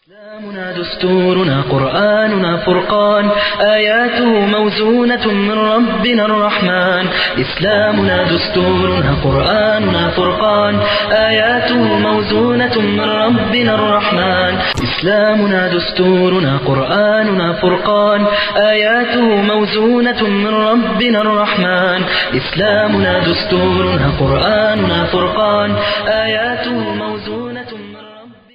إسلامنا دستورنا قرآننا فرقان آياته موزونة من ربنا الرحمن إسلامنا دستورنا قرآننا فرقان آياته موزونة من ربنا الرحمن إسلامنا دستورنا قرآننا فرقان آياته موزونة من ربنا الرحمن إسلامنا دستورنا قرآننا فرقان آياته موزونة من ربنا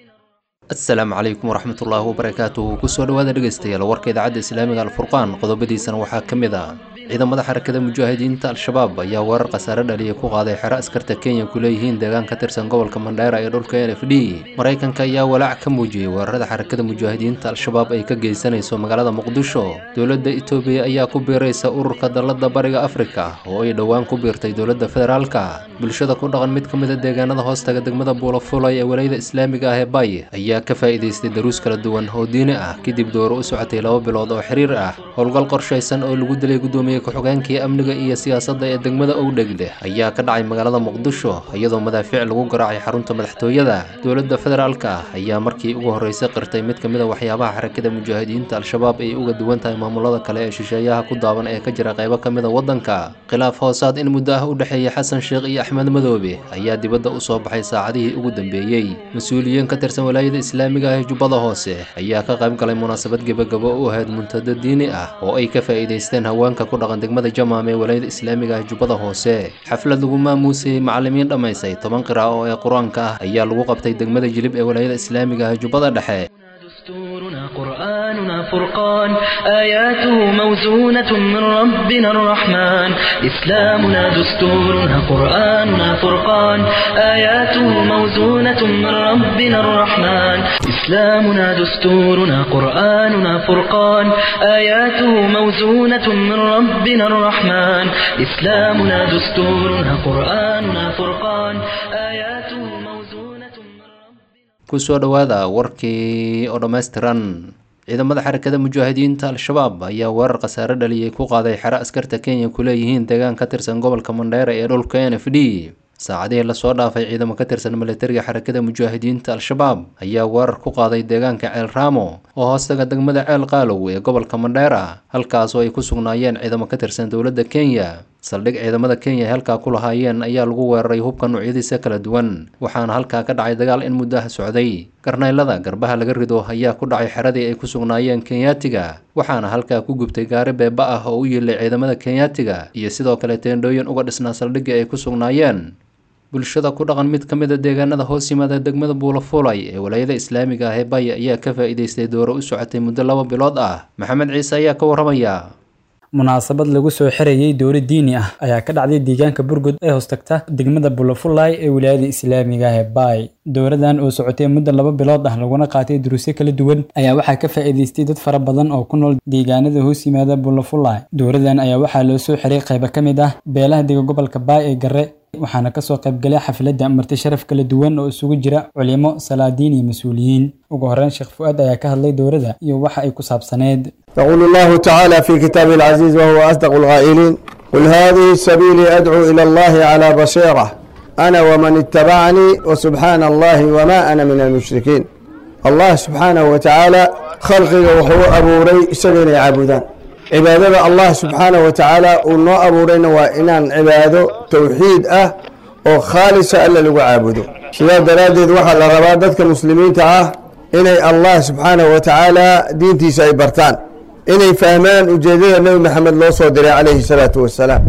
asalaamu calaykum waraxmatullaahi wabarakaatuhu kusoo dhawaada dhegaystayaal warka idaacadda islaamiga alfurqaan qodobadiisana waxaa ka mid ah ciidamada xarakada mujaahidiinta al-shabaab ayaa weerar khasaare dhaliya ku qaaday xero askarta kenya ku leeyihiin deegaan ka tirsan gobolka mandheera ee dhulka n f d maraykanka ayaa walaac ka muujiyey weerarada xarakada mujaahidiinta al-shabaab ay ka geysanayso magaalada muqdisho dowladda itoobiya ayaa ku biiraysa ururka dallada bariga afrika oo ay dhowaan ku biirtay dowladda federaalka bulshada ku dhaqan mid ka mid a deegaanada hoostaga degmada buulafulay ee walayada islaamiga ah ee bay ayaa ka faa'iidaystay daruus kala duwan oo diini ah kadib dooro u socotay laba bilood oo xiriir ah howlgal qorshaysan oo lagu dilay guddoomiye ku-xigeenkii amniga iyo siyaasadda ee degmada owdhegle ayaa ka dhacay magaalada muqdisho iyadoo madaafiic lagu garaacay xarunta madaxtooyada dowladda federaalka ah ayaa markii ugu horreysay qirtay mid ka mid a waxyaabaha xarakada mujaahidiinta al-shabaab ay uga duwan tahay maamulada kale ee shisheeyaha ku daaban ee ka jira qaybo ka mid a waddanka khilaaf hoosaad in muddo ah u dhexeeya xasan sheekh iyo axmed madoobe ayaa dibadda u soo baxay saacadihii ugu dambeeyey mas-uuliyiin ka tirsan walaayada islaamiga ah ee jubbada hoose ayaa ka qayb galay munaasabad gebagabo u ahayd muntado diini ah oo ay ka faa'iidaysteen haweenka ku dhaqan degmada jamaam ee walaayada islaamiga ah jubbada hoose xaflad lagu maamuusayey macallimiin dhammaysay toban qira'a oo ee qur-aanka ah ayaa lagu qabtay degmada jilib ee walaayada islaamiga ah jubbada dhexe دستورنا قرآننا فرقان آياته موزونة من ربنا الرحمن إسلامنا دستورنا قرآننا فرقان آياته موزونة من ربنا الرحمن إسلامنا دستورنا قرآننا فرقان آياته موزونة من ربنا الرحمن إسلامنا دستورنا قرآننا فرقان آياته موزونة من ربنا kusoo dhowaada warkii oo dhammaystiran ciidamada xarakada mujaahidiinta al-shabaab ayaa weerar khasaare dhaliyay ku qaaday xero askarta kenya ku leeyihiin deegaan ka tirsan gobolka mandheera ee dhulka n f d saacadihii lasoo dhaafay ciidamo ka tirsan militariga xarakada mujaahidiinta al-shabaab ayaa weerar ku qaaday deegaanka ceel raamo oo hoostaga degmada ceel qaalow ee gobolka mandheera halkaasoo ay ku sugnaayeen ciidamo ka tirsan dowladda kenya saldhig ciidamada kenya ay halkaa ku lahaayeen ayaa lagu weeraray hubka noocyadiisa kala duwan waxaana halkaa ka dhacay dagaal in muddaha socday garnaylada garbaha laga rido ayaa ku dhacay xeradii ay ku sugnaayeen kenyaatiga waxaana halkaa ku gubtay gaari beeba ah oo u yiilay ciidamada kenyaatiga iyo sidoo kale teendhooyin uga dhisnaa saldhiggii ay ku sugnaayeen bulshada ku dhaqan mid ka mid a deegaanada hoos yimaada degmada buulafulay ee walaayada islaamiga ah ee baya ayaa ka faa'iidaystay dooro u socotay muddo laba bilood ah maxamed ciise ayaa ka warramaya munaasabad lagu soo xirayay dowla diini ah ayaa ka dhacday deegaanka burgud ee hoostagta degmada bulafulay ee wilaayada islaamiga ah ee baay dowladan oo socotay muddo laba bilood ah laguna qaatay duruusyo kala duwan ayaa waxaa ka faa'iidaystay dad fara badan oo ku nool deegaanada hoos yimaada bulafulay dowladan ayaa waxaa loo soo xiray qaybo ka mid ah beelaha dega gobolka baay ee garre waxaana kasoo qaybgalay xafladda marti sharaf kala duwan oo isugu jira culimo salaadiin iyo mas-uuliyiin ugu horreyn sheekh fu-aad ayaa ka hadlay dowladda iyo waxa ay ku saabsaneed يقول الله تعالى في كتابه العزيز وهو أصدق القائلين قل هذه سبيلي أدعو إلى الله على بصيرة أنا ومن اتبعني وسبحان الله وما أنا من المشركين الله سبحانه وتعالى خلقه وهو أبو ري سبيل عبودان عبادة الله سبحانه وتعالى ونو أبو رينا وإنان عباده توحيد أه وخالص ألا لغو عابده سيدا درادد وحا لربادتك المسلمين تعاه إني الله سبحانه وتعالى دينتي سيبرتان inay fahmaan ujeedada nebi maxamed loo soo diray calayhi salaatu wasalaam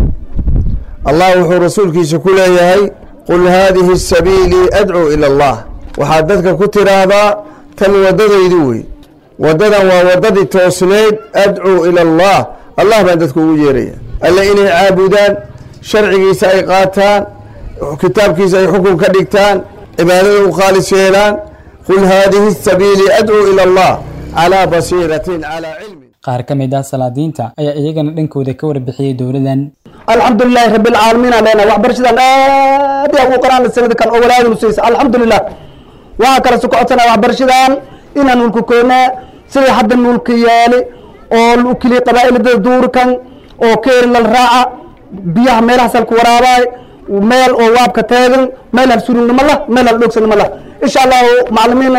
allah wuxuu rasuulkiisa ku leeyahay qul haadihi sabiilii adcuu ila allah waxaad dadka ku tiraahdaa tan waddadaydu wey waddadan waa waddadii toosneyd adcuu ila allah allah baan dadku ugu yeeraya alle inay caabudaan sharcigiisa ay qaataan kitaabkiisa ay xukun ka dhigtaan cibaadada u khaalis yeelaan qul haadihi sabiilii adcuu ila allah calaa basiiratin calaa cilmi qaar ka mid ah salaadiinta ayaa iyagana dhankooda ka warbixiyey dowladan alxamdulilaahi rabi alcaalamiin aan leenahay waxbarashadan aad yaa ugu qoraan sanada kan oo walaadinu siisa alxamdulilah waxaa kale su codsana waxbarashadan inaan nulku koona sidai hadda nulka yaali oo lukili qabaa'ilada duurkan oo keeri lal raaca biyaha meelahaas halku waraabaay meel oo waabka taagan meel hal surugnimo lah meel hal dhoogsannimo lah insha allahu macalimiinan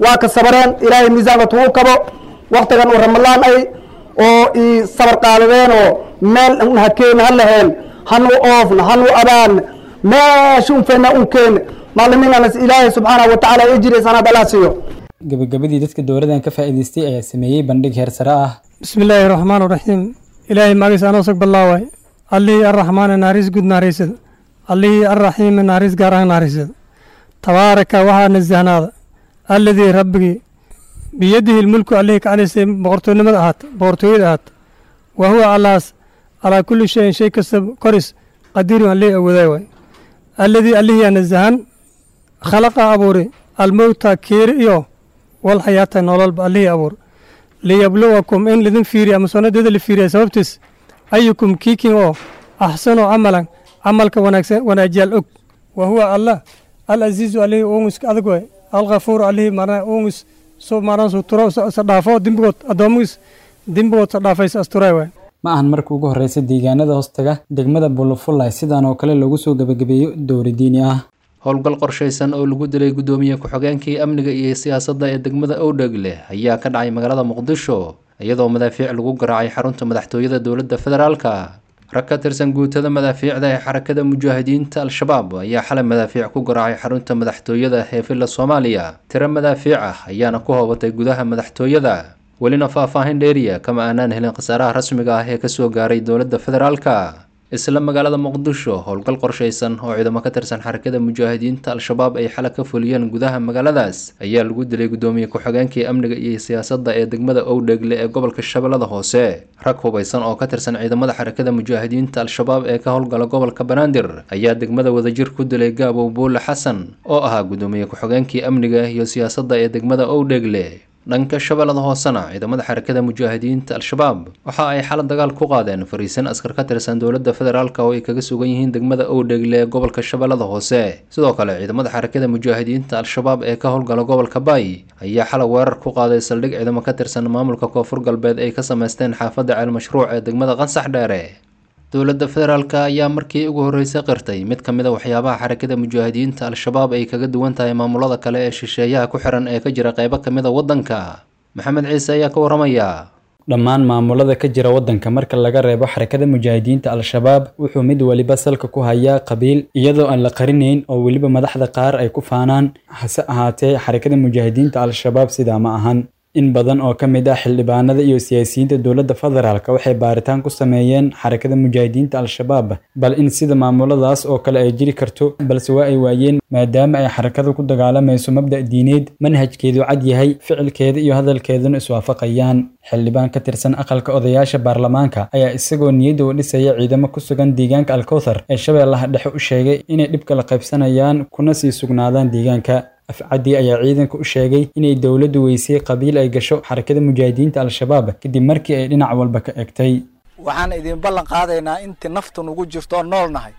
waa ka sabareen ilaahay miisaanka tugu kabo waktigan uu ramadaan ay oo i sabar qaadadeen oo meel hakeen ha laheen hanu oofna hanu abaan meesha un fayna un keen maalimiinanas ilaahay subxaanahu watacaala ijri sanaad allah siiyo gabagabadii dadka dowladan ka faa'iidaystay ayaa sameeyey bandhig heer sare ah bismi illaahi raxmaan raxiim ilaahay magiis anoo sag ballaaway allihii arraxmaane naxariis guud naxariisada allihii arraxiime naxariis gaar ahaan naxariisada tabaaraka waxaa nasahnaada alladii rabbigii biyadihi lmulku allihii ka calisay boqortoonimada ahaata boqortooyada ahaata wa huwa allaas calaa kulli shayin shay kasta koris qadiirun allihii awoodaay waay alladii allihii nasahan khalaqa abuuri almowta kiiri iyo wal xayaata nololba allihii abuur liyabluwakum in lidin fiiriya ama sonadeeda la fiiriya sababtiis ayukum kiikin oo axsanu camalan camalka wanaagsan wanaajiyaal og wa huwa allah al aziizu allihii uungiska adag waay alkhafuuru allihii marna uungis so marna su turo sa dhaafo dembigood addoomigiis dembigood sa dhaafaysa asturay waay ma ahan markii ugu horreysay deegaanada hoostaga degmada bulufulay sidaan oo kale lagu soo gebagabeeyo dowri diini ah howlgal qorshaysan oo lagu dilay guddoomiye ku-xigeenkii amniga iyo siyaasadda ee degmada owdhegle ayaa ka dhacay magaalada muqdisho iyadoo madaafiic lagu garaacay xarunta madaxtooyada dowladda federaalka rag ka tirsan guutada madaafiicda ee xarakada mujaahidiinta al-shabaab ayaa xalay madaafiic ku garaacay xarunta madaxtooyada ee villa soomaaliya tiro madaafiic ah ayaana ku hoobatay gudaha madaxtooyada welina faah-faahin dheeriya kama aanaan helin khasaaraha rasmiga ah ee kasoo gaaray dowladda federaalka isla magaalada muqdisho howlgal qorshaysan oo ciidamo ka tirsan xarakada mujaahidiinta al-shabaab ay xala ka fuliyeen gudaha magaaladaas ayaa lagu dilay guddoomiye ku-xigeenkii amniga iyo siyaasadda ee degmada owdhegle ee gobolka shabeellada hoose rag hubaysan oo ka tirsan ciidamada xarakada mujaahidiinta al-shabaab ee ka howlgala gobolka banaadir ayaa degmada wadajir ku dilay gaabow buule xasan oo ahaa guddoomiye ku-xigeenkii amniga iyo siyaasadda ee degmada owdhegle dhanka shabeellada hoosena ciidamada xarakada mujaahidiinta al-shabaab waxa ay xala dagaal ku qaadeen fariisan askar ka tirsan dowladda federaalk oo ay kaga sugan yihiin degmada owdhegle ee gobolka shabeellada hoose sidoo kale ciidamada xarakada mujaahidiinta al-shabaab ee ka howlgala gobolka baay ayaa xala weerar ku qaaday saldhig ciidamo ka tirsan maamulka koonfur galbeed ay ka sameysteen xaafadda ceel mashruuc ee degmada qansax dheere dowladda federaalk ayaa markii ugu horreysay qirtay mid ka mid a waxyaabaha xarakada mujaahidiinta al-shabaab ay kaga duwan tahay maamulada kale ee shisheeyaha ku xiran ee ka jira qeybo ka mid a waddanka maxamed ciise ayaa ka waramaya dhammaan maamulada ka jira waddanka marka laga reebo xarakada mujaahidiinta al-shabaab wuxuu mid weliba salka ku hayaa qabiil iyadoo aan la qarinayn oo weliba madaxda qaar ay ku faanaan hase ahaatee xarakada mujaahidiinta al-shabaab sidaa ma ahan in badan oo ka mid ah xildhibaanada iyo siyaasiyiinta dowladda federaalk waxay baaritaan ku sameeyeen xarakada mujaahidiinta al-shabaab bal in sida maamuladaas oo kale ay jiri karto balse waa ay waayeen maadaama ay xarakadu ku dagaalamayso mabda' diineed manhajkeedu cad yahay ficilkeeda iyo hadalkeeduna iswaafaqayaan xildhibaan ka tirsan aqalka odayaasha baarlamaanka ayaa isagoo niyadda u dhisaya ciidamo ku sugan deegaanka alkowthar ee shabeellaha dhexe u sheegay inay dhibka la qaybsanayaan kuna sii sugnaadaan deegaanka afcadii ayaa ciidanka u sheegay inay dowladdu weysay qabiil ay gasho xarakada mujaahidiinta al-shabaab kadib markii ay dhinac walba ka egtay waxaan idin ballan qaadaynaa intii naftu nugu jirto oo nool nahay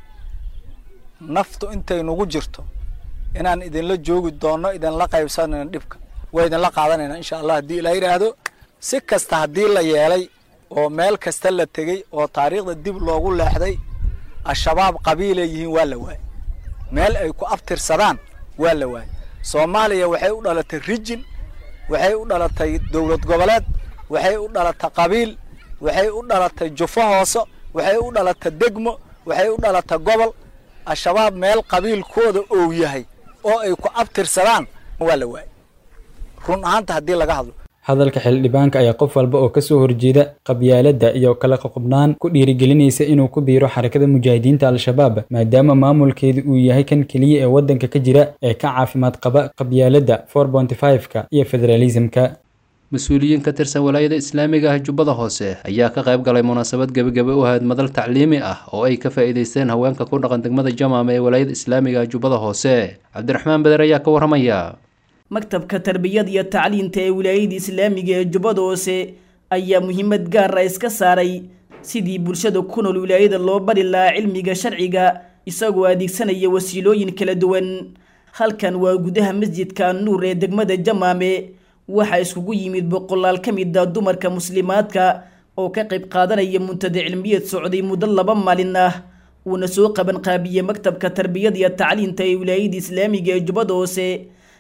naftu intay nugu jirto inaan idinla joogi doonno idinla qaybsanayno dhibka waa idinla qaadanayna insha allah haddii ilaa yidhaahdo si kasta haddii la yeelay oo meel kasta la tegey oo taariikhda dib loogu leexday al-shabaab qabiilay yihiin waa la waayey meel ay ku abtirsadaan waa la waayey soomaaliya waxay u dhalatay rijin waxay u dhalatay dowlad goboleed waxay u dhalatay qabiil waxay u dhalatay jufo hoose waxay u dhalatay degmo waxay u dhalatay gobol al-shabaab meel qabiilkooda ou yahay oo ay ku abtirsadaan waa la waayey run ahaanta haddii laga hadlo hadalka xildhibaanka ayaa qof walba oo kasoo horjeeda qabyaaladda iyo kala qoqobnaan ku dhiirigelinaysa inuu ku biiro xarakada mujaahidiinta al-shabaab maadaama maamulkeedu uu yahay kan keliya ee waddanka ka jira ee ka caafimaad qaba qabyaaladda ka iyo federaalisimka mas-uuliyiin ka tirsan walaayada islaamiga ah jubbada hoose ayaa ka qayb galay munaasabad gebagabe u ahayd madal tacliimi ah oo ay ka faa'iidaysteen haweenka ku dhaqan degmada jamaama ee walaayada islaamiga ah jubbada hoose cabdiraxmaan beder ayaa ka waramaya maktabka tarbiyada iyo tacliinta ee wilaayada islaamiga ee jubbada hoose ayaa muhiimad gaara iska saaray sidii bulshada ku nool wilaayada loo bari lahaa cilmiga sharciga isagoo adeegsanaya wasiilooyin kala duwan halkan waa gudaha masjidka nuur ee degmada jamaame waxaa iskugu yimid boqolaal ka mid a dumarka muslimaadka oo ka qayb qaadanaya muntada cilmiyeed socday muddo laba maalin ah uuna soo qaban qaabiyey maktabka tarbiyada iyo tacliinta ee wilaayada islaamiga ee jubbada hoose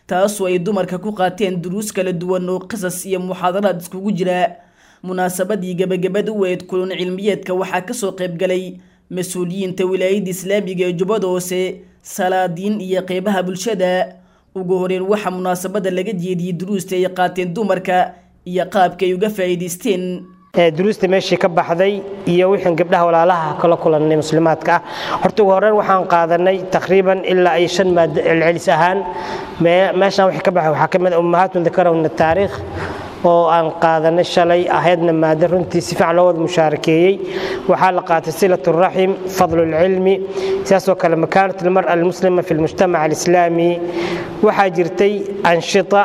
taasoo ay dumarka ku qaateen duruus kala duwan oo qisas iyo muxaadaraad iskugu jira munaasabadii gebagabada u eed kulun cilmiyeedka waxaa kasoo qaybgalay mas-uuliyiinta wilaayadda islaamiga ee jubbada hoose salaadiin iyo qeybaha bulshada ugu horeyn waxaa munaasabada laga jeediyey duruusta ay qaateen dumarka iyo qaabka ay uga faa'iidaysteen duruusta meeshii ka baxday iyo wixii gabdhaha walaalaha kala kulannay muslimaadka ah horta ugu horreyn waxaan qaadanay taqriiban ilaa ay shan maado celcelis ahaan meeshaan wixii ka baxay waxaa ka mid ah ummahaatun dakarawna taariikh oo aan qaadanay shalay ahaydna maado runtii si fiican loo wada mushaarakeeyey waxaa la qaatay silat raxim fadlu lcilmi sidaasoo kale makaanat almar'a almuslima fi lmujtamac alislaami waxaa jirtay anshita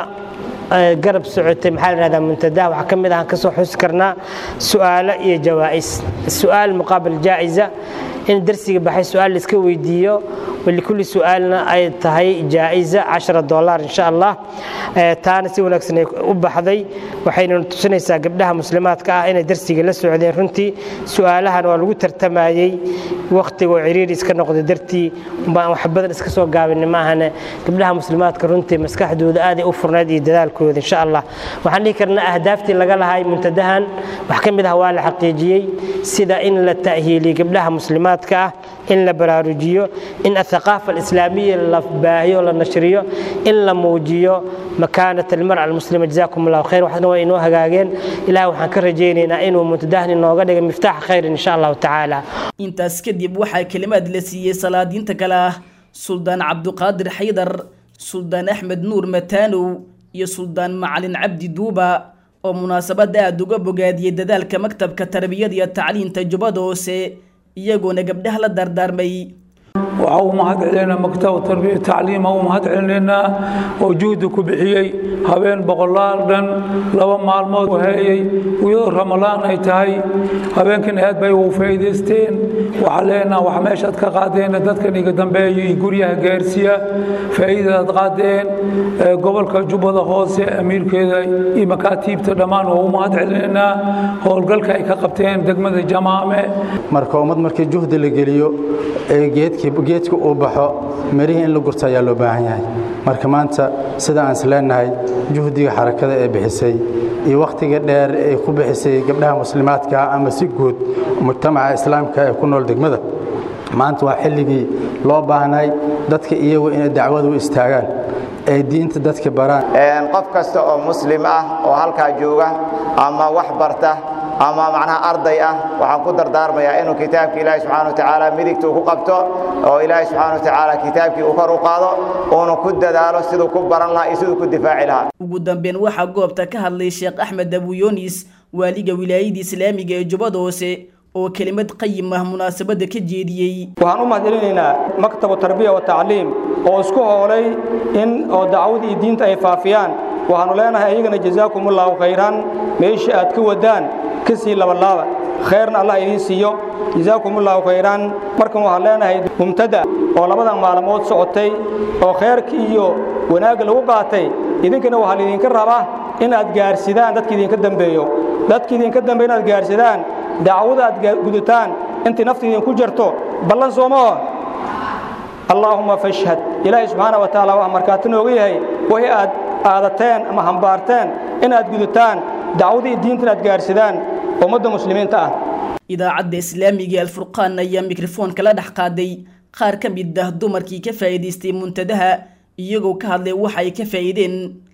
garab socotay maxaa la dhahdaa muntadaha waxaa ka mid ah kasoo xusi karnaa su'aalo iyo jawaa'is su'aal muqaabil jaa'iza in darsiga baxay su'aal la iska weydiiyo walikulli su'aalna ay tahay jaa'iza cashara dollar insha allah taana si wanaagsan ay u baxday waxayna tusinaysaa gabdhaha muslimaadka ah inay darsiga la socdeen runtii su'aalahan waa lagu tartamayey wakhtiga oo ciriiri iska noqday dartii baan wax badan iska soo gaabin maahane gabdhaha muslimaadka runtii maskaxdooda aaday u furnayd iyo dadaalkooda insha allah waxaan dhihi karnaa ahdaaftii laga lahay muntadahan wax ka mid ah waa la xaqiijiyey sida in la ta'hiiliyo gabdhaha muslimaadka ah in la baraarujiyo in athaqaafa alislaamiya la baahiyo la nashriyo in la muujiyo makaanat almar'a almuslima jazaakum allahu khayr waxna waa inoo hagaageen ilaah waxaan ka rajaynaynaa inuu muntadahan inooga dhiga miftaax khayrin insha allahu tacaala intaas kadib waxaa kelimaad la siiyey salaadiinta kale ah suldaan cabduqaadir xaydar suldaan axmed nuur mataanow iyo suldaan macalin cabdi duuba oo munaasabadda aada uga bogaadiyey dadaalka maktabka tarbiyada iyo tacliinta jubbada hoose iyagoona gabdhaha la dardaarmay waxaa u mahad celinaynaa maktab tarbiya tacliima u mahad celinaynaa oo juhdi ku bixiyey habeen boqolaal dhan laba maalmood heeyey iyadoo ramalaan ay tahay habeenkan aad bay ugu faa'iidaysteen waxaa leenaha wax meeshaad ka qaadeen dadkan iga dambeeya iyo guryaha gaarsiiya faa'iidadaad qaadeen gobolka jubbada hoose amiirkeeda iyo makaatiibta dhammaan waa u mahad celinaynaa howlgalka ay ka qabteen degmada jamaame marka ummad markii juhdi la geliyo ee geedkii geedka uu baxo mirihii in la gurto ayaa loo baahan yahay marka maanta sida aan isleenahay juhdiga xarakada ee bixisay iyo wakhtiga dheer ay ku bixisay gabdhaha muslimaadka ama si guud mujtamaca islaamka ee ku nool degmada maanta waa xilligii loo baahnay dadka iyagu inay dacwada u istaagaan ay diinta dadka baraan qof kasta oo muslim ah oo halkaa jooga ama wax barta ama macnaha arday ah waxaan ku dardaarmayaa inuu kitaabka ilaahi subxaana watacaala midigta uu ku qabto oo ilaahi subxaana watacaala kitaabkii uu kor u qaado uuna ku dadaalo siduu ku baran lahaa iyo siduu ku difaaci lahaa ugu dambeyn waxaa goobta ka hadlay sheekh axmed abuyoonis waaliga wilaayada islaamiga ee jubbada hoose oo kelimad qayim ah munaasabadda ka jeediyey waxaan u mahadcelinaynaa maktabu tarbiya wa tacliim oo isku hoolay in oo dacwada iyo diinta ay faafiyaan waxaannu leenahay iyagana jazaakumullahu khayran meeshii aad ka wadaan ka sii labalaaba khayrna allah idiin siiyo jazaakumullahu khayran markan waxaan leenahay mumtada oo labadan maalmood socotay oo khayrka iyo wanaagga lagu qaatay idinkana waxaa laydinka rabaa inaad gaarsidaan dadka idinka dambeeyo dadka idinka dambeeyo inaad gaarsidaan dacwada aad gudataan intii nafta idinku jirto ballan soomaho allaahumma fashhad ilaahay subxaana wa tacaala waxaa markhaati nooga yahay wixii aad aadateen ama hambaarteen inaad gudataan dacwadii diinta inaad gaarsidaan ummadda muslimiinta ah idaacadda islaamiga ee alfurqaan ayaa mikrofoonka la dhex qaaday qaar ka mid ah dumarkii ka faa'iidaystay muntadaha iyagoo ka hadlay waxa ay ka faa'iideen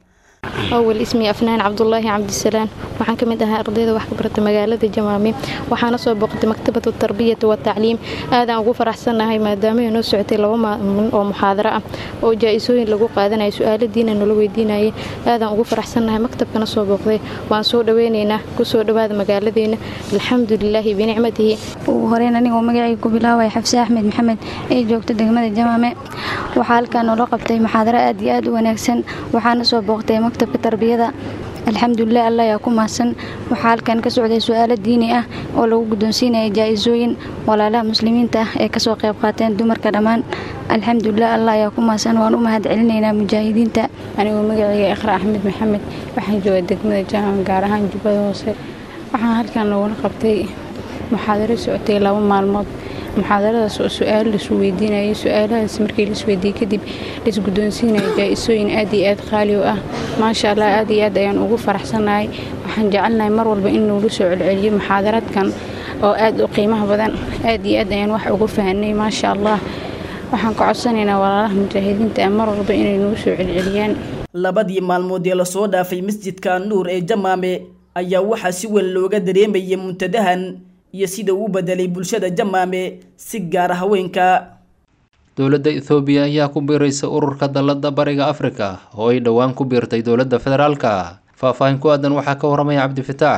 أول اسمي أفنان عبد الله عبد السلام waxaan ka mid ahaa ardayda wax ka barata magaalada Jamaame waxaana soo boqotay maktabada tarbiyada iyo tacliim aadaan ugu faraxsanahay maadaama ay noo socotay laba maalin oo muxaadaro ah oo jaa-isooyin lagu qaadanayo su'aalo diin nala weydiinayay aadaan ugu faraxsanahay maktabkana soo boqday waan soo dhaweynaynaa ku soo dhawaada magaaladeena alxamdulilaahi binicmatihi ugu horeyn anigoo magacayga ku bilaabaya xafse axmed maxamed ee joogta degmada jamaame waxaa halkaan noola qabtay muxaadaro aad iyo aad u wanaagsan waxaana soo booqtay maktabka tarbiyada alxamdulilah allah ayaa ku mahadsan waxaa halkan ka socday su-aalo diini ah oo lagu guddoonsiinaya jaa-isooyin walaalaha muslimiinta ah ee kasoo qayb qaateen dumarka dhammaan alxamdulilah allah ayaa ku mahadsan waan u mahad celinaynaa mujaahidiinta anigoo magacayga ikhra axmed maxamed waxaan jooga degmada jaamac gaar ahaan jubbada hoose waxaan halkan lagula qabtay muxaadaro socotay laba maalmood muxaadaradaas oo su-aalo lasu weydiinayay su-aalahaas markii laisweydiiyey kadib laisguddoonsiinaya jaa-isooyin aad iyo aad qaali u ah maasha allah aad iyo aad ayaan ugu faraxsannahay waxaan jecelnahay mar walba in nuula soo celceliyo muxaadaraadkan oo aad u qiimaha badan aad iyo aad ayaan wax ugu fahanay maasha allah waxaan ka codsanaynaa walaalaha mujaahidiinta ah mar walba inay nugu soo celceliyaan labadii maalmood ee lasoo dhaafay masjidka nuur ee jamaame ayaa waxaa si weyn looga dareemayay muntadahan iyo sida uu bedelay bulshada jamaame si gaara haweenka dowladda ethoobiya ayaa ku biiraysa ururka dalladda bariga afrika oo ay dhowaan ku biirtay dowladda federaalka faahfaahin ku aadan waxaa ka waramaya cabdifataax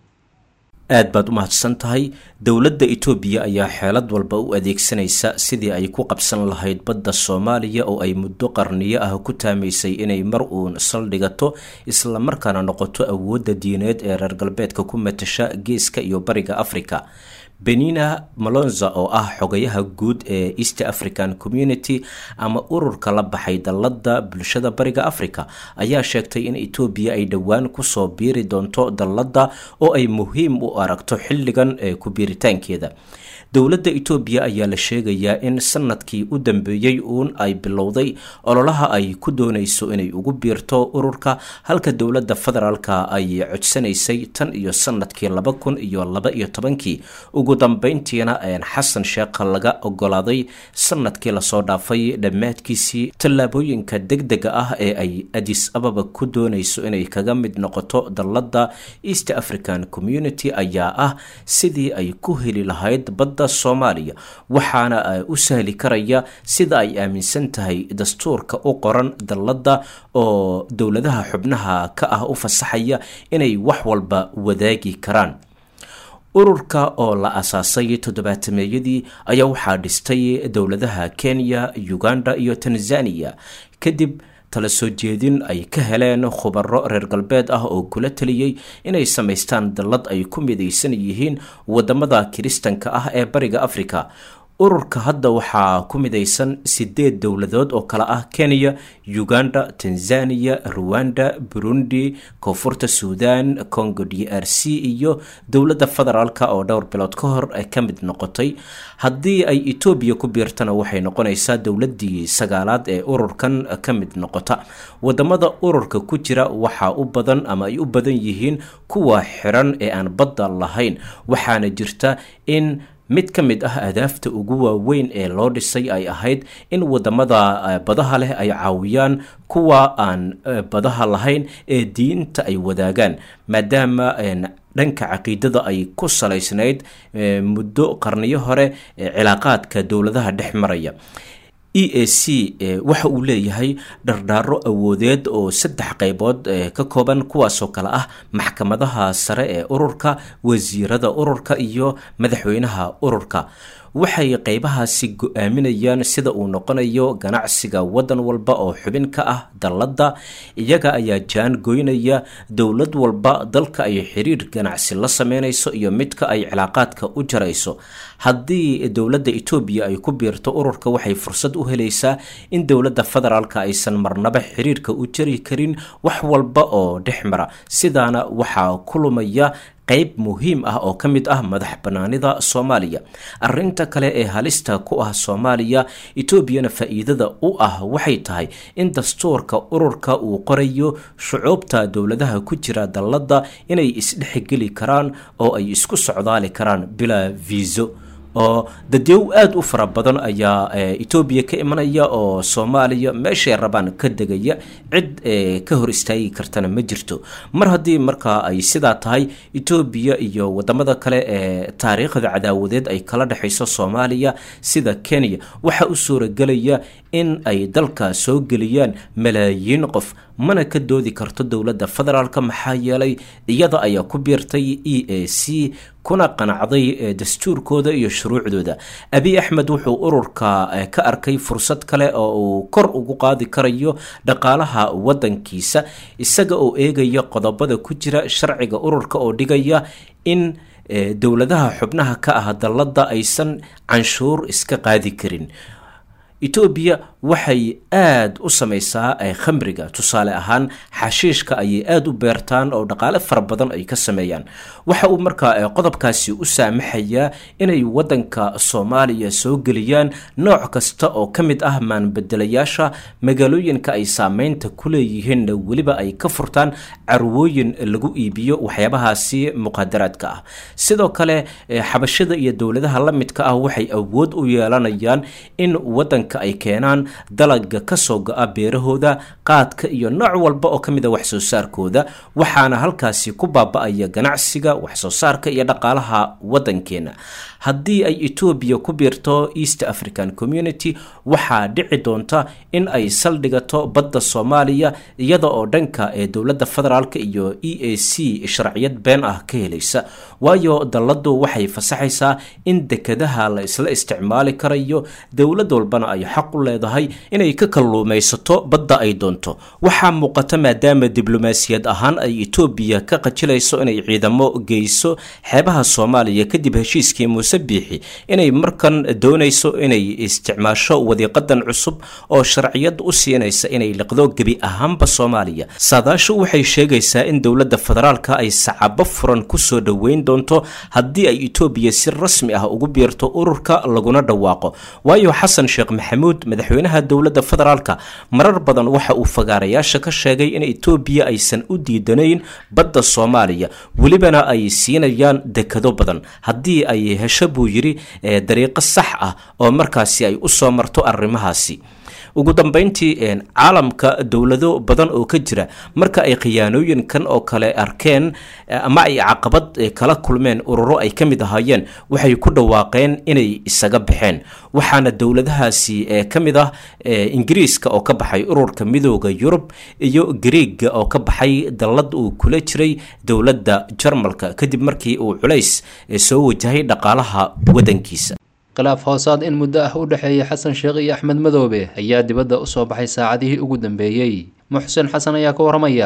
aad baad u mahadsan tahay dowladda itoobiya ayaa xeelad walba u adeegsanaysa sidii ay ku qabsan lahayd badda soomaaliya oo ay muddo qarniyo ah ku taamaysay inay mar uun saldhigato islamarkaana noqoto awoodda diineed ee reer galbeedka ku matasha geeska iyo bariga afrika benina malonza oo ah xogayaha guud ee east african community ama ururka la baxay dalladda bulshada bariga africa ayaa sheegtay in etoobiya ay dhowaan kusoo biiri doonto dalladda oo ay muhiim u aragto xilligan ee ku biiritaankeeda dowladda etoobiya ayaa la sheegayaa in sanadkii u dambeeyey uun ay bilowday ololaha ay ku doonayso inay ugu biirto ururka halka dowladda federaalka ay codsanaysay tan iyo sanadkii laba kun iyo laba iyo tobankii ugu dambeyntiina xasan sheekha laga ogolaaday sanadkii lasoo dhaafay dhammaadkiisii tallaabooyinka degdega ah ee ay adis ababa ku doonayso inay kaga mid noqoto dalladda east african community ayaa ah sidii ay ku heli lahayd badda soomaaliya waxaana u sahli karaya sida ay aaminsan tahay dastuurka u qoran dalladda oo dowladaha xubnaha ka ah u fasaxaya inay wax walba wadaagi karaan ururka oo la asaasay toddobaatameeyadii ayaa waxaa dhistay dowladaha kenya uganda iyo tanzania kadib tala soo jeedin ay ka heleen khubaro reer galbeed ah oo kula taliyey inay samaystaan dallad ay ku midaysan yihiin wadamada kiristanka ah ee bariga africa ururka hadda waxaa ku midaysan sideed dowladood oo kale ah kenya uganda tanzania ruwanda burundi koonfurta suudan congo d r c iyo dowladda federaalk oo dhowr bilood ka hor ka mid noqotay haddii ay etoobiya ku biirtana waxay noqonaysaa dowladii sagaalaad ee ururkan ka mid noqota wadamada ururka ku jira waxaa u badan ama ay u badan yihiin kuwa xiran ee aan badda lahayn waxaana jirta in mid ka mid ah adaafta ugu waaweyn ee loo dhisay ay ahayd in wadamada badaha leh ay caawiyaan kuwa aan badaha lahayn ee diinta ay wadaagaan maadaama dhanka caqiidada ay ku salaysnayd muddo qarniyo hore cilaaqaadka dowladaha dhex maraya e a c waxa uu leeyahay dhardhaaro awoodeed oo saddex qaybood ka kooban kuwaasoo kale ah maxkamadaha sare ee ururka wasiirada ururka iyo madaxweynaha ururka waxay qaybahaasi go-aaminayaan sida uu noqonayo ganacsiga wadan walba oo xubin ka ah dalladda iyaga ayaa jaan goynaya dowlad walba dalka ay xiriir ganacsi la sameynayso iyo midka ay cilaaqaadka u jarayso haddii dowladda etoobiya ay ku biirto ururka waxay fursad u helaysaa in dowladda federaalka aysan marnaba xiriirka u jari karin wax walba oo dhex mara sidaana waxaa ku lumaya qayb muhiim ah oo ka mid ah madax banaanida soomaaliya arinta kale ee halista ku ah soomaaliya etoobiyana faa-iidada u ah waxay tahay in dastuurka ururka uu qorayo shucuubta dowladaha ku jira dalladda inay isdhexgeli karaan oo ay isku socdaali karaan bilaa viiso oo dadyow aada u fara badan ayaa etoobiya ka imanaya oo soomaaliya meeshay rabaan ka degaya cid ka hor istaagi kartana ma jirto mar haddii markaa ay sidaa tahay etoobiya iyo wadamada kale ee taariikhda cadaawadeed ay kala dhexayso soomaaliya sida kenya waxaa u suuragelaya in ay dalka soo geliyaan malaayiin qof mana ka doodi karto dowladda federaalk maxaa yeelay iyada ayaa ku biirtay e a c kuna qanacday dastuurkooda iyo shuruucdooda abiy axmed wuxuu ururka ka arkay fursad kale oo uu kor ugu qaadi karayo dhaqaalaha wadankiisa isaga oo eegaya qodobada ku jira sharciga ururka oo dhigaya in dowladaha xubnaha ka ah dalladda aysan canshuur iska qaadi karin etoobiya waxay aad u samaysaa khamriga tusaale ahaan xashiishka ayay aada u beertaan oo dhaqaale fara badan ay ka sameeyaan waxa uu markaa qodobkaasi u saamaxayaa inay waddanka soomaaliya soo geliyaan nooc kasta oo ka mid ah maanbedelayaasha magaalooyinka ay saameynta ku leeyihiin weliba ay ka furtaan carwooyin lagu iibiyo waxyaabahaasi muqadaraadka ah sidoo kale xabashada iyo dowladaha la midka ah waxay awood u yeelanayaan in waddanka ay keenaan dalaga kasoo go-a beerahooda qaadka iyo nooc walba oo ka mid a wax soo saarkooda waxaana halkaasi ku baaba-aya ganacsiga wax soo saarka iyo dhaqaalaha waddankeena haddii ay etoobiya ku biirto east african community waxaa dhici doonta in ay saldhigato badda soomaaliya iyada oo dhanka ee dowladda federaalk iyo e a c sharciyad been ah ka helaysa waayo dalladu waxay fasaxaysaa in dekadaha la isla isticmaali karayo dowlad walbana ay xaq u leedahay inay ka kalluumaysato badda ay doonto waxaa muuqata maadaama diblomaasiyad ahaan ay etoobiya ka qajilayso inay ciidamo geyso xeebaha soomaaliya kadib heshiiskii muuse biixi inay markan doonayso inay isticmaasho wadiiqadan cusub oo sharciyad u siinaysa inay liqdo gebi ahaanba soomaaliya saadaashu waxay sheegaysaa in dowladda federaalka ay sacabo furan kusoo dhoweyn doonto haddii ay etoobiya si rasmi ah ugu biirto ururka laguna dhawaaqo waayo xasan sheekh maxamuud madaxweynaha dowladda federaalka marar badan waxa uu fagaarayaasha ka sheegay in etoobiya aysan u diidanayn badda soomaaliya welibana ay siinayaan dekado badan haddii ay hesho buu yidhi dariiqo sax ah oo markaasi ay u soo marto arrimahaasi ugu dambeyntii caalamka dowlado badan oo ka jira marka ay khiyaanooyinkan oo kale arkeen ama ay caqabad kala kulmeen ururo ay ka mid ahaayeen waxay ku dhawaaqeen inay isaga baxeen waxaana dowladahaasi ka mid ah ingiriiska oo ka baxay ururka midooda yurub iyo griega oo ka baxay dallad uu kula jiray dowladda jarmalka kadib markii uu culays soo wajahay dhaqaalaha waddankiisa khilaaf hoosaad in muddo ah u dhexeeya xasan sheekh iyo axmed madoobe ayaa dibadda u soo baxay saacadihii ugu dambeeyey muxsen xasan ayaa ka warramaya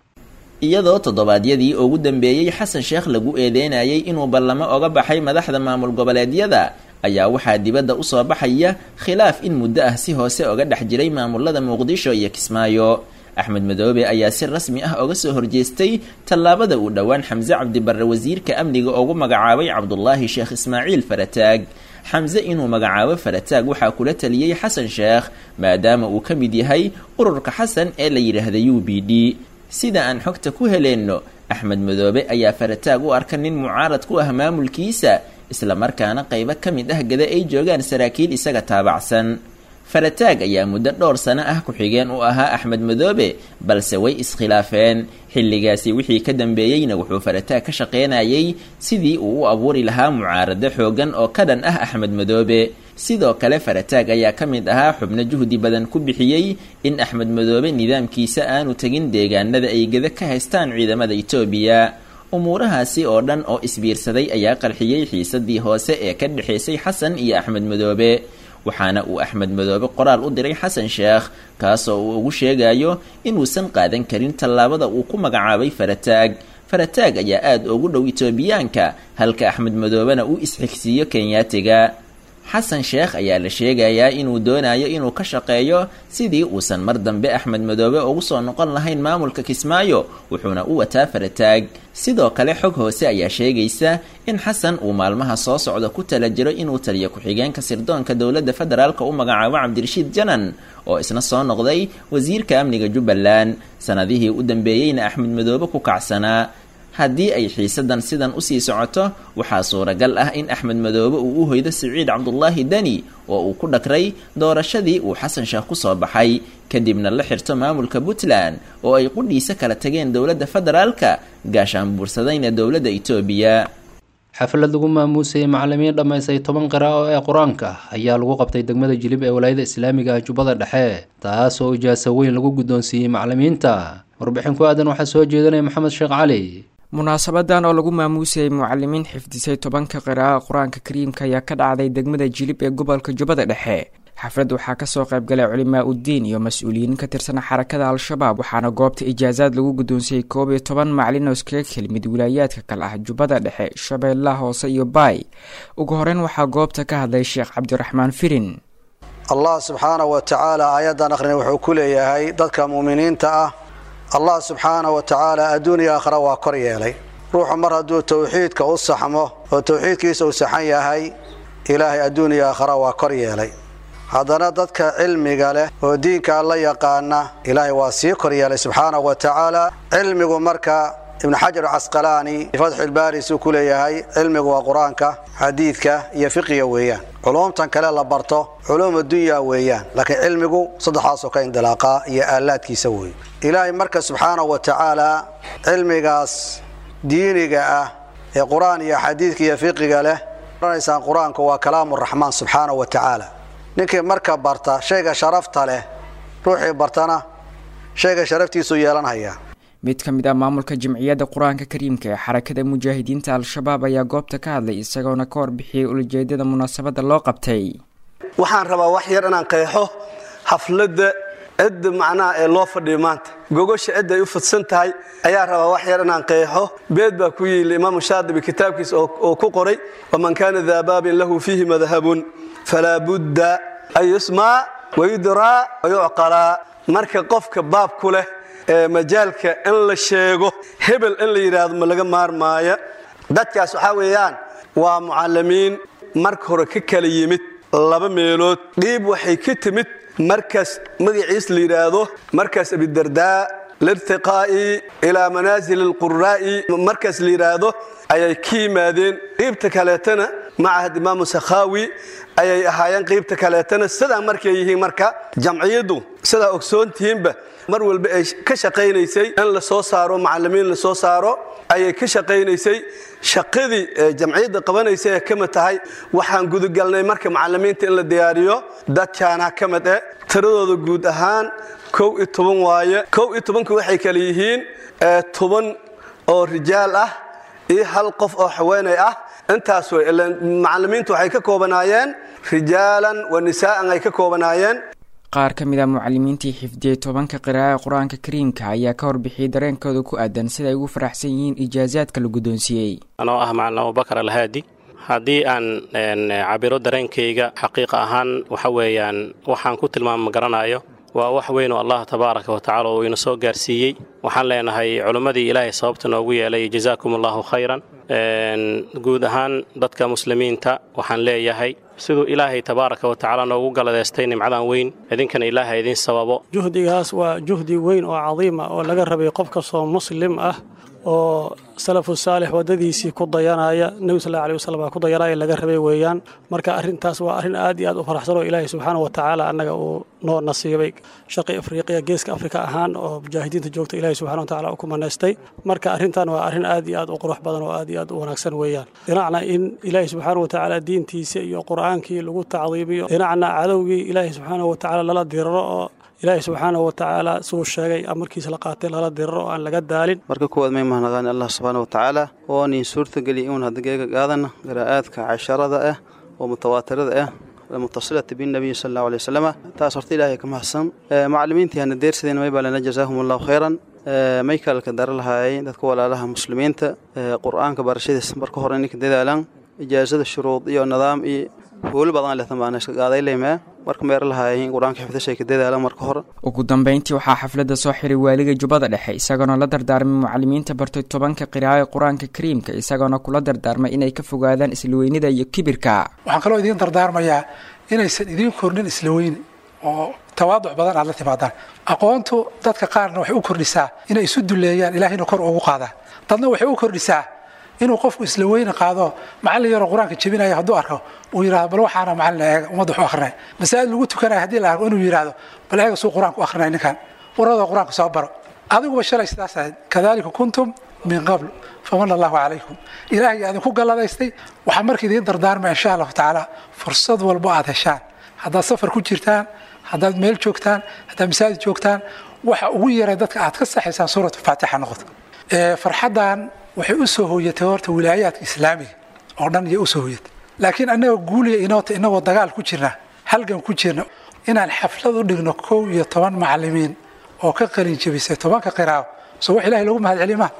iyadoo toddobaadyadii ugu dambeeyey xasan sheekh lagu eedeynayay inuu ballamo oga baxay madaxda maamul goboleedyada ayaa waxaa dibadda u soo baxaya khilaaf in muddo ah si hoose oga dhex jiray maamulada muqdisho iyo kismaayo axmed madoobe ayaa si rasmi ah oga soo horjeestay tallaabada uu dhowaan xamse cabdibarre wasiirka amniga ugu magacaabay cabdulaahi sheekh ismaaciil farataag xamse inuu magacaabo farataag waxaa kula taliyey xasan sheekh maadaama uu ka mid yahay ururka xasan ee la yidhaahda u b d sida aan xogta ku heleenno axmed madoobe ayaa farataag u arka nin mucaarad ku ah maamulkiisa islamarkaana qaybo ka mid ah gada ay joogaan saraakiil isaga taabacsan farataag ayaa muddo dhowr sano ah ku-xigeen u ahaa axmed madoobe balse way iskhilaafeen xilligaasi wixii ka dambeeyeyna wuxuu farataag ka shaqaynayay sidii uu u abuuri lahaa mucaarado xoogan oo ka dhan ah axmed madoobe sidoo kale farataag ayaa ka mid ahaa xubno juhdi badan ku bixiyey in axmed madoobe nidaamkiisa aanu tegin deegaanada ay geda ka haystaan ciidamada etoobiya umuurahaasi oo dhan oo isbiirsaday ayaa qarxiyey xiisadii hoose ee ka dhexaysay xasan iyo axmed madoobe waxaana uu axmed madoobe qoraal u diray xasan sheekh kaasoo uu ugu sheegayo inuusan qaadan karin tallaabada uu ku magacaabay farataag farataag ayaa aada ugu dhow etoobiyaanka halka axmed madoobena uu isxigsiiyo kenyaatiga xasan sheekh ayaa la sheegayaa inuu doonayo inuu ka shaqeeyo sidii uusan mar dambe axmed madoobe ugu soo noqon lahayn maamulka kismaayo wuxuuna u wataa farataag sidoo kale xog hoose ayaa sheegaysa in xasan uu maalmaha soo socda ku tala jiro inuu taliyo ku-xigeenka sirdoonka dowladda federaalka u magacaabo cabdirashiid janan oo isna soo noqday wasiirka amniga jubbaland sanadihii u dambeeyeyna axmed madoobe ku kacsanaa haddii ay xiisadan sidan usii socoto waxaa suuragal ah in axmed madoobe uu u hoydo siciid cabdulaahi deni oo uu ku dhakray doorashadii uu xasan sheekh ku soo baxay kadibna la xirto maamulka puntland oo ay qudhiisa kala tageen dowladda federaalka gaashaan buursadayna dowladda etoobiya xaflad lagu maamuusayay macalimiin dhammaystay toban qiraa'o ee qur-aanka ayaa lagu qabtay degmada jilib ee walaayada islaamiga ah jubbada dhexe taas oo ijaaso weyn lagu guddoonsiiyey macalimiinta warbixin ku aadan waxaa soo jeedanaya maxamed sheekh cali munaasabadan oo lagu maamuusayay mucalimiin xifdisay tobanka qiraa'o qur-aanka kariimka ayaa ka dhacday degmada jilib ee gobolka jubbada dhexe xaflad waxaa kasoo qaybgalay culimaa uddiin iyo mas-uuliyiin ka tirsan xarakada al-shabaab waxaana goobta ijaasaad lagu guddoonsiyey koob iyo toban macalin oo iskaga kelmid wilaayaadka kale ah jubbada dhexe shabeellaha hoose iyo baay ugu horeyn waxaa goobta ka hadlay sheekh cabdiraxmaan firin allah subxaana wa tacaala aayaddan akhrin wuxuu ku leeyahay dadka mu'miniinta ah allah subxaana wa tacaala adduuniya aakhira waa kor yeelay ruuxu mar hadduu towxiidka u saxmo oo towxiidkiisa uu saxan yahay ilaahay adduuniya aakhira waa kor yeelay haddana dadka cilmiga leh oo diinka alla yaqaana ilaahay waa sii kor yeelay subxaana wa tacaala cilmigu marka ibnu xajar casqalaani fatxulbaari suu ku leeyahay cilmigu waa qur-aanka xadiidka iyo fiqiga weeyaan culuumtan kale la barto culuum addunya weeyaan laakiin cilmigu saddexaasoo ka indilaaqaa iyo aalaadkiisa weeye ilaahay marka subxaana wa tacaala cilmigaas diiniga ah ee qur-aan iyo xadiidka iyo fiqiga leh oranaysaan qur-aanku waa kalaamu raxmaan subxaana wa tacaala ninkii marka barta shayga sharafta leh ruuxii bartana shayga sharaftiisuu yeelanhayaa mid ka mid ah maamulka jamciyadda qur-aanka kariimka ee xarakada mujaahidiinta al-shabaab ayaa goobta ka hadlay isagoona ka warbixiyey ulajeedada munaasabadda loo qabtay waxaan rabaa wax yar inaan qeexo xafladda cidda macnaha ee loo fadhiyo maanta gogosha cidda ay u fidsan tahay ayaa rabaa wax yar inaan qeexo beed baa ku yiili imaamu shaadibi kitaabkiisa oo ku qoray waman kaana daa baabin lahu fiihi madhabun falaa budda an yusmaa wayudraa wayucqalaa marka qofka baab ku leh ee majaalka in la sheego hebel in la yidhaahdo ma laga maarmaaya dadkaas waxaa weeyaan waa mucallimiin marka hore ka kala yimid laba meelood dhiib waxay ka timid markaas magaciis la yidhaahdo markaas abidardaa lirtiqaa'i ilaa manaasil alquraa'i markaas la yidhaahdo ayay ka yimaadeen qiibta kaleetana macahad imaamu sakhaawi ayay ahaayeen qiibta kaleetana sidaa markay yihiin marka jamciyaddu sidaa ogsoontihiinba mar walba ay ka shaqaynaysay in la soo saaro macallimiin la soo saaro ayay ka shaqaynaysay shaqadii jamciyadda qabanaysa ee ka mid tahay waxaan gudagalnay marka macallimiinta in la diyaariyo dadkaana ka mid eh tiradooda guud ahaan kow iyo toban waaye kow iyo tobanka waxay kale yihiin toban oo rijaal ah iyo hal qof oo haweenay ah intaas wey macallimiintu waxay ka koobanaayeen rijaalan wa nisaa'an ay ka koobanaayeen qaar ka mid a mucalimiintii xifdiyey tobanka qiraa'e qur-aanka kariimka ayaa ka warbixiyey dareenkooda ku aadan sida ay ugu faraxsan yihiin ijaasaadka la guddoonsiiyey anoo ah macalin abubakar alhaadi haddii aan cabiro dareenkayga xaqiiqa ahaan waxa weeyaan waxaan ku tilmaama garanayo waa wax weyn oo allah tabaaraka wa tacala uu ina soo gaarsiiyey waxaan leenahay culimmadii ilaahay sababta noogu yeelay jazaakum allahu khayran guud ahaan dadka muslimiinta waxaan leeyahay siduu ilaahay tabaaraka wa tacaala noogu galadeystay nimcadan weyn idinkana ilaahay idin sababo juhdigaas waa juhdi weyn oo cadiima oo laga rabay qof kastoo muslim ah oo salafu saalix waddadiisii ku dayanaya nebi sal allahu alih wasalam ku dayanaya laga rabay weeyaan marka arrintaas waa arrin aad iyo aad u faraxsan oo ilaahay subxaana wa tacaala annaga uu noo nasiibay shaqi afriqiya geeska afrika ahaan oo mujaahidiinta joogta ilaahay subxana wa tacaala u ku manaystay marka arrintan waa arrin aad iyo aad u qurux badan oo aad iyo aad u wanaagsan weeyaan dhinacna in ilaahay subxaana wa tacaala diintiisa iyo qur'aankii lagu tacdiimiyo dhinacna cadowgii ilaahay subxaana wa tacaala lala diriro oo ilaahay subxaana wa tacaala siduu sheegay amarkiisa la qaatay lala diriro oo aan laga daalin marka kuwaad may mahadnaqaan allah subxaana wa tacaala oo nin suurtageliya inuun haddageega qaadana qiraa'aadka casharada ah oo mutawaatirada ah mutasilata binnabiyi sal allahu alay wasalama taas horta ilaahay ka mahadsan macallimiintii hana deersadeen may baa lana jazaahum allahu khayran may kalka dara lahaayay dadka walaalaha muslimiinta qur'aanka barashadiis marka hore ninka dadaalan ijaasada shuruud iyo nidaam iyo hooli badan leh tamaana iska qaaday leemaa marka meera lahaayeen qur-aanka xifdashay ka dadaalan marka hore ugu dambeyntii waxaa xafladda soo xiray waaliga jubbada dhexe isagoona la dardaarmay mucalimiinta bartay tobanka qiraa'e qur-aanka kariimka isagoona kula dardaarmay inay ka fogaadaan islaweynida iyo kibirka waxaan kaloo idiin dardaarmayaa inaysan idiin kordhin isla weyne oo tawaaduc badan aad la timaadaan aqoontu dadka qaarna waxay u kordhisaa inay isu duleeyaan ilaahayna kor ugu qaadaa dadna waxay u kordhisaa inuu qofku isla weyne qaado macallin yaroo qur-aanka jebinaya hadduu arko uu yidhahdo bal waxaana macallin eega ummadda waxu akrinaya masaajid lagu tukanaya haddii la arko inuu yidhahdo bal eega suu qur-aanka u akrinaya ninkan waradoo qur-aanka soo baro adiguba shalay sidaas ahayd kadalika kuntum min qabl famana allahu calaykum ilaahay idinku galladaystay waxaa marka idiin dardaarmaya insha allahu tacaala fursad walbo aad heshaan haddaad safar ku jirtaan haddaad meel joogtaan haddaad masaajid joogtaan waxa ugu yaray dadka aad ka saxaysaan suuratu faatixa noqoto farxaddan waxay u soo hooyatay horta wilaayaadka islaamiga oo dhan iyo usoo hooyatay laakiin annaga guuliya inoota inagoo dagaal ku jirna halgan ku jirna inaan xaflad u dhigno kow iyo toban macallimiin oo ka qalin jebisay tobanka qiraawo soo wax ilahay lagu mahad celiy maha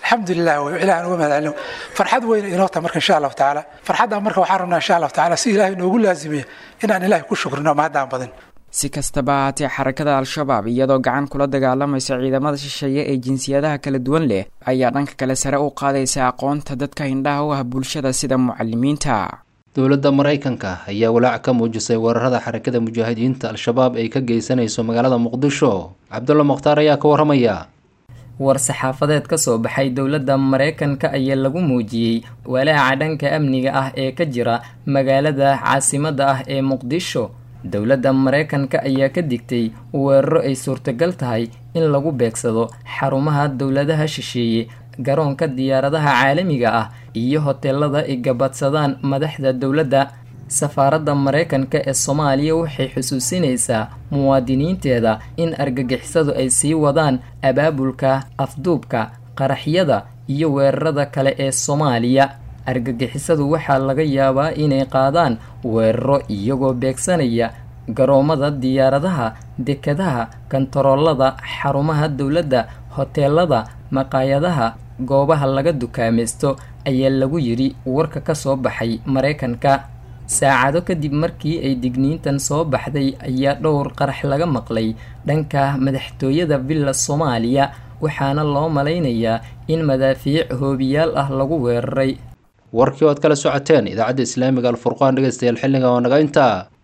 alxamdulilah wey ilahan uga mahad celino farxad weyna inoo tahay marka insha allahu tacaala farxaddan marka waxaan rabnaa insha allahu tacaala si ilaahay noogu laazimiya inaan ilaahay ku shukrino mahaddaan badin si kastaba haatee xarakada al-shabaab iyadoo gacan kula dagaalamaysa ciidamada shisheeye ee jinsiyadaha kala duwan leh ayaa dhanka kale sare u qaadaysa aqoonta dadka hindhaha u ah bulshada sida mucalimiinta dowladda maraykanka ayaa walaac ka muujisay weerarada xarakada mujaahidiinta al-shabaab ay ka geysanayso magaalada muqdisho cabdulla mukhtaar ayaa ka waramaya war-saxaafadeed ka soo baxay dowladda maraykanka ayaa lagu muujiyey walaaca dhanka amniga ah ee ka jira magaalada caasimadda ah ee muqdisho dowladda maraykanka ayaa ka digtay weeraro ay suurtagal tahay in lagu beegsado xarumaha dowladaha shisheeye garoonka diyaaradaha caalamiga ah iyo hoteelada ay gabadsadaan madaxda dowladda safaaradda maraykanka ee soomaaliya waxay xusuusinaysaa muwaadiniinteeda in argagixisadu ay sii wadaan abaabulka afduubka qaraxyada iyo weerarada kale ee soomaaliya argagixisadu waxaa laga yaabaa inay qaadaan weeraro iyagoo beegsanaya garoomada diyaaradaha dekadaha kantaroolada xarumaha dowladda hoteelada maqaayadaha goobaha laga dukaamaysto ayaa lagu yidhi warka ka soo baxay maraykanka saacado kadib markii ay digniintan soo baxday ayaa dhowr qarax laga maqlay dhanka madaxtooyada villa soomaaliya waxaana loo malaynayaa in madaafiic hoobiyaal ah lagu weeraray warkii oad kala socoteen idaacadda islaamiga alfurqaan dhegeystayaal xilliga oo naga intaa